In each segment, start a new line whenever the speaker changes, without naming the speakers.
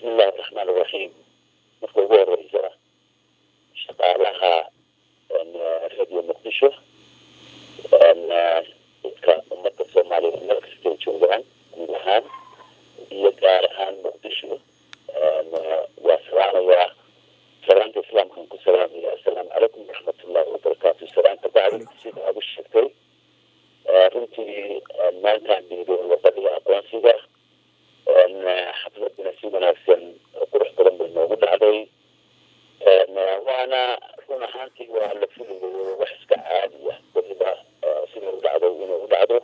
bismillahi raxmaan iraxiim marka ugu horeysa shaqaalaha radio muqdisho dadka ummadda soomaaliyeed meel kastay joogaan guud ahaan iyo gaar ahaan muqdisho waa salaamayaa salaanta islaamkan ku salaamaya assalaamu calaykum waraxmatullahi wabarakaatu salaanta bacdi sida aad u sheegtay runtii maantaan dhiiday wadadii aqoonsiga xafladina si wanaagsan oo qurux badan bay noogu dhacday waana run ahaantii waa la filayo wax iska caadi ah weliba sida u dhacday inay u dhacdo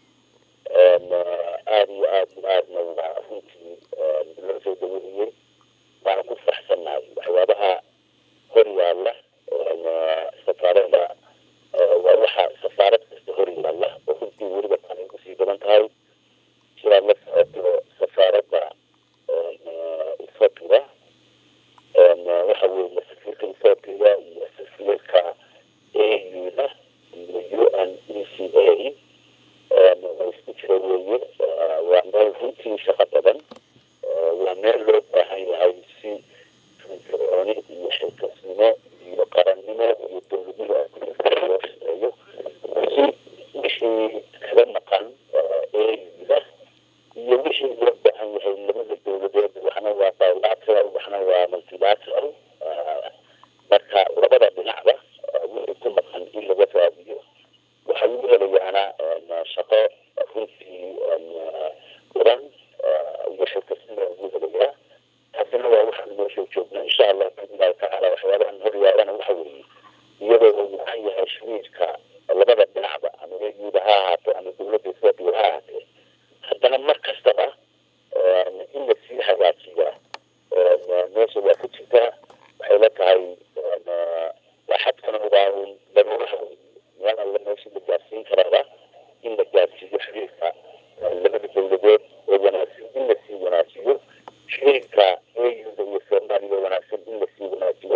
aada iyo aad iyo aadna waa runtii loo soo daweeyey waana ku faraxsannahay waxyaabaha hor yaalla safaarada waa waxa safaarad kasta hor yaalla oo runtii weliba tan ay kusii badan tahay sidaad la socoto safaaradda ethoopia waxa weeye safiirka ethoopia iyo safiirka auda iyo u n e c a way isku jira weeye waa meel runtii shaqo badan waa meel loo baahan yahay si firfircooni iyo xilkasnimo iyo qarannimo iyo dowladnimo loo shaqeeyo si wixii kaga maqan auda iyo wixii loo baahan yahay labada dowladeed waxna waa bilateral waxna waa multilateral marka labada dhinacba wixii ku maqan in laga raadiyo waxaa lagu helayaana shaqo runtii badan iyo xilkasnimo lagu helayaa taasina waa waxaan meesha joognaa insha allah biidnillahi tacaala waxyaabahan hor yaallana waxa weeye iyadoo uu mucan yahay shariirka labada dhinacba ama euda ha ahaato ama dowladda ethoopia ha ahaatee haddana mar kastaba in la sii hagaajiyaa meesha waa ku jirtaa waxay la tahay waa xadkana waa un daruuraha wey meel alla meesha la gaarsiin karaaba in la gaarsiiyo xiriirka labada dowladeed oo wanaagsan in la sii wanaajiyo xiriirka euda iyo soomaaliya wanaagsan in la sii wanaajiyo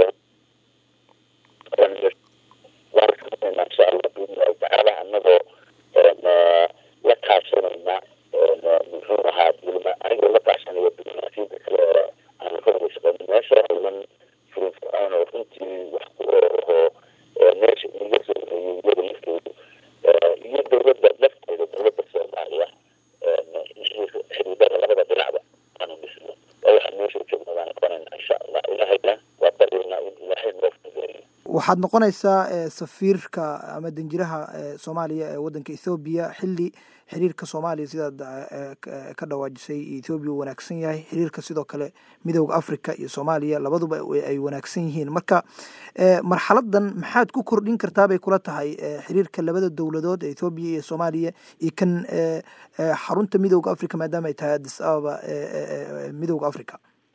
waan sameynaa insha allah biidnillahi tacaala annagoo la kaashanayna muxuu ahaa dulma anigoo la kaashanaya diblomaasiyadda kale ee aan ka wada shaqeyno meesha iman firfircoon oo runtii wax ku oo meesha iga soo horeeyay iyada laftoodu iyo dowladda lafteeda dowladda soomaaliya xiriirada labada dhinacba aanu dhisno waa waxaan meesha joogna waan aqoonayna insha allah ilaahayna waa baryaynaa in ilaahay noo fududeeyo
waxaad noqonaysaa safiirka ama danjiraha soomaaliya ee waddanka ethoobiya xilli xiriirka soomaaliya sidaad ka dhawaajisay ethoobiya uu wanaagsan yahay xiriirka sidoo kale midooda africa iyo soomaaliya labaduba ay wanaagsan yihiin marka marxaladan maxaad ku kordhin kartaa bay kula tahay xiriirka labada dowladood ee ethoobiya iyo soomaaliya iyo kan xarunta midooda africa maadaama ay tahay addis ababa midooda africa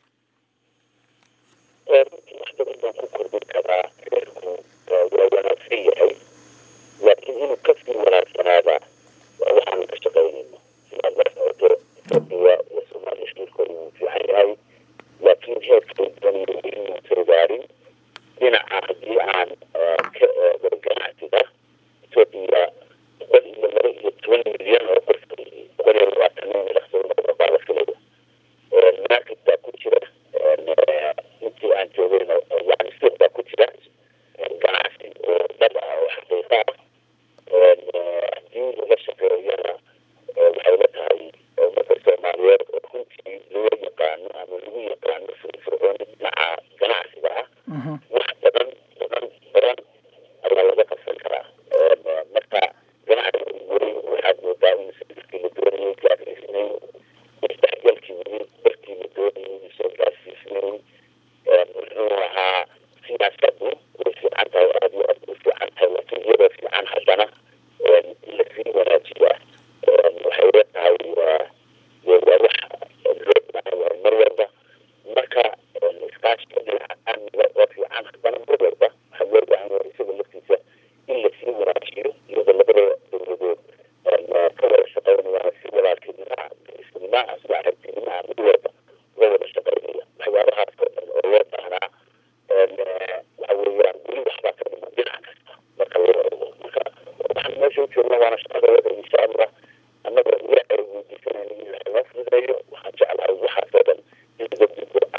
runtii wax badan baan ku kordhin karaa xiriirku waa wanaagsan yahay laakiin inuu kasii wanaagsanaada waa waxaanu ka shaqaynayno sidaad la socoto etoobiya iyo soomaaliya xiriirkooda wuu fiican yahay laakiin heerkay daniyo weli muusan gaarin dhinaca haddii aan ka eego ganacsiga etoobiya boqol iyo laba iyo toban milyan oo qof boqol iyo labaatan nin ilaxsoo noqda baa la filaya market baa ku jira intii aan joogayna yani suuq baa ku jira ganacsi oo dhab ah oo xaqiiqa ah haddii laga shaqeeyana waxay la tahay ummadda soomaaliyeed oo runtii loo yaqaano ama lagu yaqaano firfircooni dhinaca ganacsiga ah wax badan badan badan ayaa laga qabsan karaa marka ganacsiga weli waxaad moodaa in sirkii la doonayay gaarsiisnayn isdhexgalkii weli darkii la doonayay soo gaarsiisnayn muxuu ahaa siyaasadu way fiican tahay aada iyo aad way fiican tahay laakiin iyadoo fiican haddana in lasii wanaajiyaa waxay la tahay waa waa wax loo baahan yahay mar walba marka iskaashiga dhinaca amniga oo fiican haddana mar walba waxaa loo baahan yahay isaga laftiisa in lasii wanaajiyo iyadoo labada dowladood ka wada shaqeynayaan si walaaltinima isnima saaxiibtinima mid walba uga wada shaqeynaya waxyaabahaas oo dhan oo loo baahnaa waxa weeyaan weli waxbaa ka dhiman dhinac kasta marka loo eego marka waxaan meesha u joogna waana shaqada wada insha allah annagoo ilaahay weydiisanayna in ilaahay noo fududeeyo waxaan jeclahay waxaas oo dhan in laga gudbo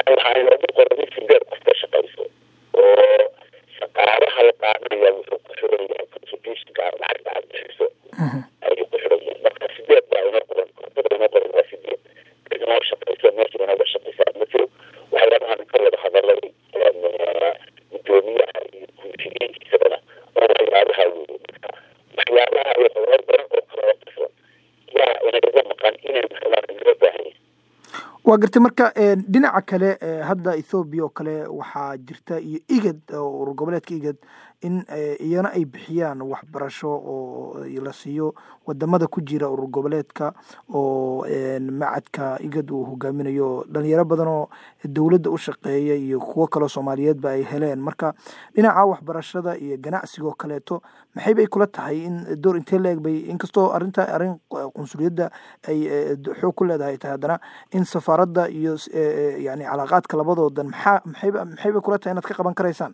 waxaa inoogu qoran in sideed qof ka shaqayso oo shaqaalaha la qaadanaya wuxuu ku xiran yahay contributionka lacagta aad bixiso ayuu ku xiran yahay marka sideed baa inoo qoran koontada inoo qoran waa sideed cid inoo shaqayso meesha inooga shaqaysaa ma jiro waxyaabahan ka wada hadalay gudoomiyaha iyo guushigeenkiisabana oo waxyaabaha weeye marka waxyaabaha iyo howlo badan oo kale oo qasban yaa inagaga maqan inaynu helaan inoo baahan
waa gartay marka dhinaca kale hadda ethoobiya oo kale waxaa jirta iyo igad urur goboleedka igad in iyana ay bixiyaan waxbarasho oo la siiyo wadamada ku jira urur goboleedka oo macadka igad uu hogaaminayo dhalinyaro badan oo dowladda u shaqeeya iyo kuwo kaleo soomaaliyeedba ay heleen marka dhinaca waxbarashada iyo ganacsiga oo kaleeto maxay bay kula tahay in door intee la eg bay inkastoo arrinta arrin qunsuliyadda ay xoog ku leedahay tahay haddana in safaaradda iyo yani calaaqaadka labadoodan maxaa maxayba maxay bay kula tahay inaad ka qaban karaysaan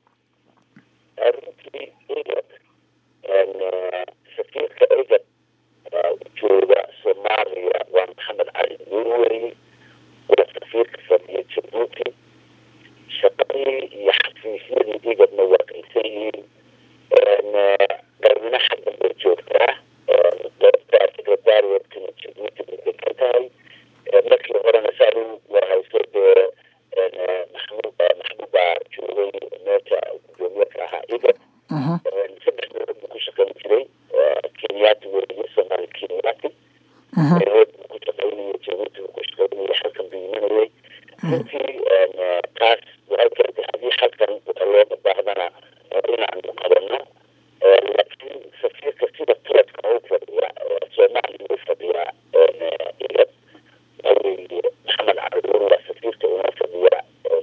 runtii igad safiirka igad jooga soomaaliya waa maxamed cali nuurweri waa safiirka fadhiya jabuuti shaqadii iyo xafiisyadii igadna waa qaysan yihiin qarmina xaggan bay joogtaa qeybta secretariatkana jabuuti bay degan tahay markii horena saadu waa hayso dee maxmud maxmud baa joogay meesha gudoomiye ka ahaa igad saddex meelood buu ku shaqayn jiray kenyaati weeye soomaali kenyaati meelood buu ku shaqaynayay jabuuti buu ku shaqaynayay halkan buu imanayay runtii taas waxay keentay haddii halkan looga baahdana inaanu qabano laakiin safiirka sida taladka u fadhiya soomaaliya u fadhiya igad waxaweeye maxamed caliduur waa safiirka una fadhiya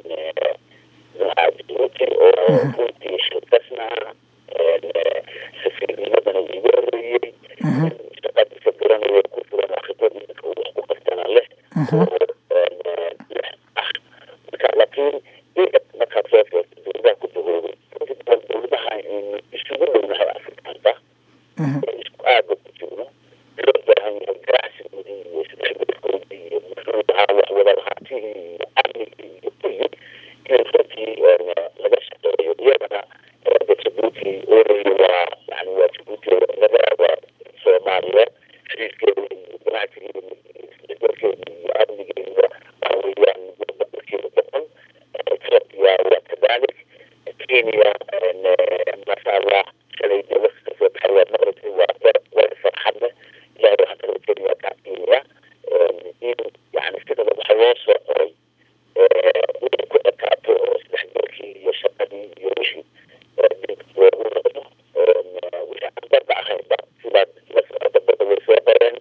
jabuuti oo runtii xilkasna safiirnimadana iga horeeyey shaqadiisa garanaya ku furan khibrad iminka uu wax ku qabtana leh ah marka laakiin igad markaad soo feerto dowladaha ku dahoobay runtii badan dowladaha aynu isugu dhownahay afrikaanka isku aagga ku jirno loo baahan yahay ganacsigoodii iyo isdhexgalkoodii iyo muxuu ahaa wax wada lahaantihii iyo amnigii iyo kulli in runtii laga shaqeeyo iyagana de jabuuti oreyo waa yani waa jabuuti laga waa soomaaliya xiriirkeeda iyo ganacsigeeda iyo isdhexgalkeeda iyo amnigeeda waxa weeyaan boqolkiiba boqol ethiopia waa kadalik kenya masha allah shalay de waqti kasoo baxay waa maqribkii waa war farxad leh ilahay waxaan kala kenya kaa kenya in yani sidaba waxa loo soo qoray inay ku ekaato oo isdhexgalkii iyo shaqadii iyo wixii dib loogu noqdo wixii aan badda ahaynba sidaad la socota badda way soo qoreen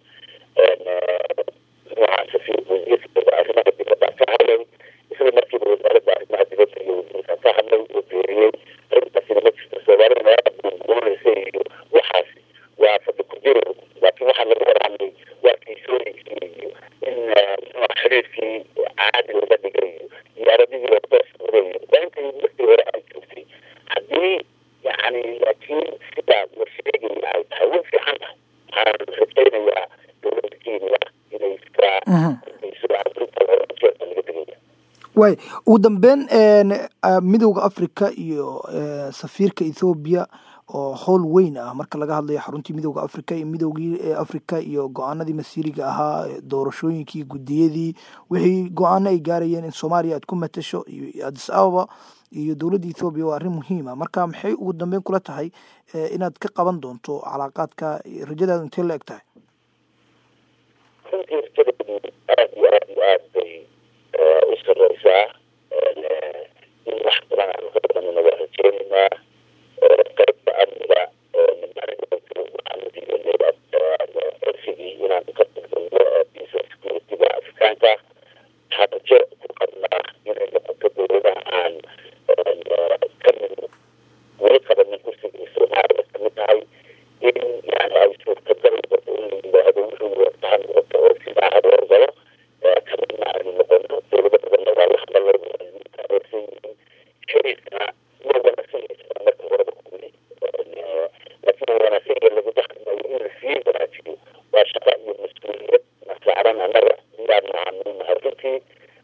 nooca safiir wasiirka arrimaha dibadda ka hadlay isla markiiba wasaaradda arrimaha dibadda iyo wasiirka ka hadlay oo beeriyey arrintaasina ma jirto soomaalida meelaha buunbuunaysa iyo waxaas waa fadhi ku jiro laakiin waxaa laga wada hadlay waa kiisooyinkii iyo in muxuu xiriirkii caadi laga dhigay iyo iyo arabidii oo toos noqday waa intii markii hore ay joogtay haddii yani laakiin sidaa la sheegaya ay tahay way fiican tahay waxaan rajaynayaa dowladda kenya inay iskaa so arrinta jeerka laga dhigaya
waay ugu dambeyn midowda africa iyo safiirka ethoobiya oo howl weyn ah marka laga hadlayo xaruntii midowda africa iyo midowgii africa iyo go-aanadii masiiriga ahaa doorashooyinkii guddiyadii wixii go-aano ay gaarayeen in soomaaliya aad ku matasho iyo adis ababa iyo dowladda ethoobiya waa arrin muhiima marka maxay ugu dambeyn kula tahay inaad ka qaban doonto calaaqaadka rajadaadu intee la eg tahay
runtii rajadaydu aada iyo aada iyo aad bay u sareysaa in wax badan aanu ka badanina waa rajeynaynaa qaybta amniga waxaanu diidanay codsigii inaanu ka tagdano bisa securityga afrikaanka waxaa rajo ku qabnaa inay noqoto dowladaha aan ka mid weli qabanin kursigii soomaaliya kamid tahay in yani ay suurtagal noqoto in la yidhaahdo wuxuu watahan noqoto oo sidaa haboor galo kamidna aynu noqono dowlado badanna waa la hadalay taageersan yihiin xiriirkana waa wanaagsan yahay marka horeba kuwili laakiin wanaagsan yahay laguma hadlayo in la sii wanaajiyo waa shaqa iyo mas-uuliyad na saaran annaga miyaanu aanunahay runtii